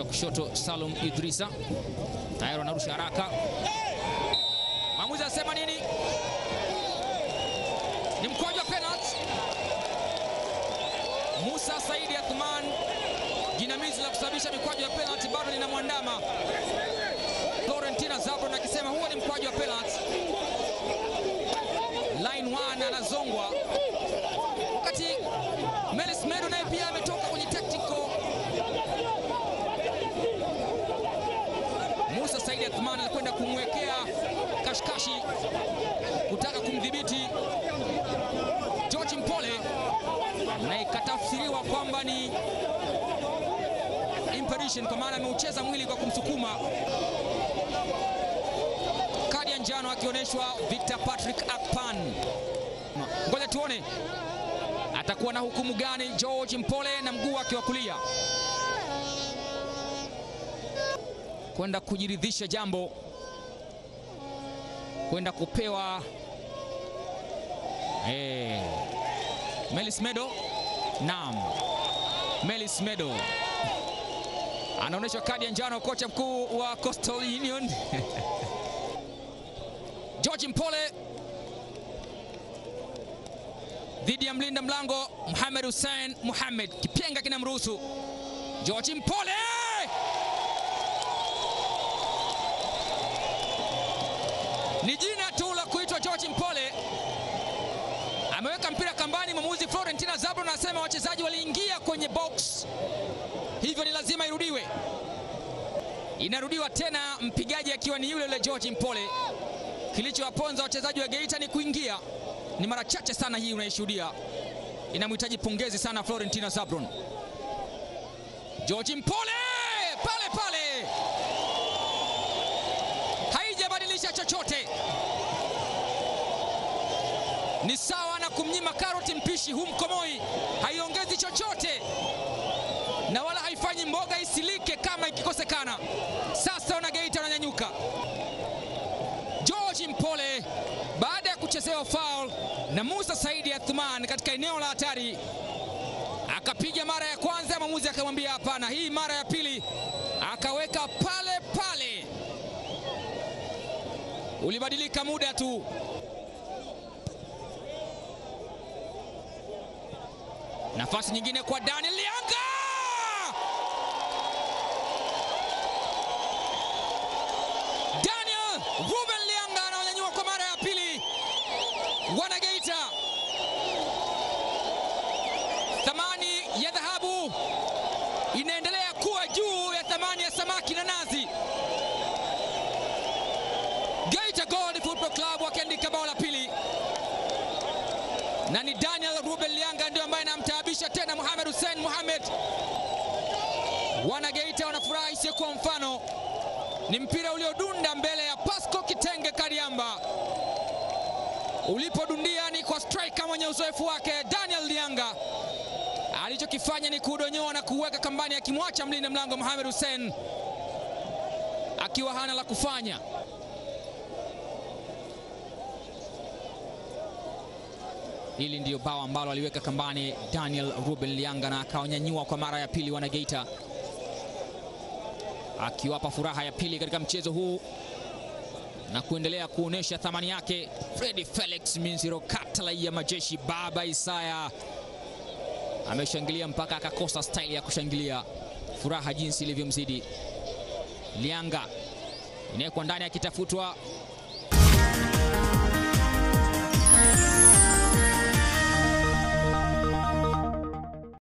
kushoto Salum Idrisa tayari wanarusha haraka. Mwamuzi anasema nini? Ni mkwaju wa penalty. Musa Saidi Athman, jinamizi la kusababisha mikwaju ya penalty bado linamwandama Florentina Zabron akisema huo ni mkwaju wa penalty. Line 1 anazongwa, wakati Melis Medo naye pia ametoka kwenye tactical. Musa Saidi Athman alikwenda kumwekea kashikashi kutaka kumdhibiti George Mpole na ikatafsiriwa kwamba ni impedition kwa maana ameucheza mwili kwa kumsukuma. Kadi ya njano akionyeshwa Victor Patrick Akpan. Ngoja tuone atakuwa na hukumu gani George Mpole na mguu wake wa kulia kwenda kujiridhisha jambo, kwenda kupewa hey. Melis Medo, naam, Melis Medo anaonyeshwa kadi ya njano, kocha mkuu wa Coastal Union George Mpole dhidi ya mlinda mlango Mohamed Hussein Mohamed. Kipenga kinamruhusu George Mpole, ni jina tu la kuitwa George Mpole ameweka mpira kambani. Mwamuzi Florentina Zabron anasema wachezaji waliingia kwenye box, hivyo ni lazima irudiwe. Inarudiwa tena, mpigaji akiwa ni yule yule George Mpole. Kilichowaponza wachezaji wa Geita ni kuingia, ni mara chache sana hii unaishuhudia. Inamhitaji pongezi sana Florentina Zabron. George Mpole pale pale, haijabadilisha chochote ni sawa na kumnyima karoti mpishi, humkomoi, haiongezi chochote na wala haifanyi mboga isilike kama ikikosekana. Sasa wana Geita wananyanyuka. George Mpole baada ya kuchezewa foul na Musa Saidi Athman katika eneo la hatari, akapiga mara ya kwanza, mwamuzi akamwambia hapana. Hii mara ya pili akaweka pale pale, ulibadilika muda tu. Nafasi nyingine kwa Daniel Lianga. Daniel Ruben Lianga anaonyanyua kwa mara ya pili. Wanageita, thamani ya dhahabu inaendelea kuwa juu ya thamani ya samaki na nazi. Geita Gold Football Club wakiandika bao la pili na ni Daniel Ruben Lianga ndio ambaye anamtaabisha tena Mohamed Hussein Mohamed. Wana Geita wanafurahi isiyokuwa mfano, ni mpira uliodunda mbele ya Pasco Kitenge Kariamba, ulipodundia ni kwa striker mwenye uzoefu wake Daniel Lianga. Alichokifanya ni kudonyoa na kuweka kambani, akimwacha mlinda mlango Mohamed Hussein akiwa hana la kufanya. Hili ndiyo bao ambalo aliweka kambani Daniel Ruben Lianga na akawanyanyua kwa mara ya pili Wanageita, akiwapa furaha ya pili katika mchezo huu na kuendelea kuonesha thamani yake. Fredi Felix Minziro Katala ya majeshi, baba Isaya ameshangilia mpaka akakosa staili ya kushangilia, furaha jinsi ilivyomzidi. Lianga inawekwa ndani akitafutwa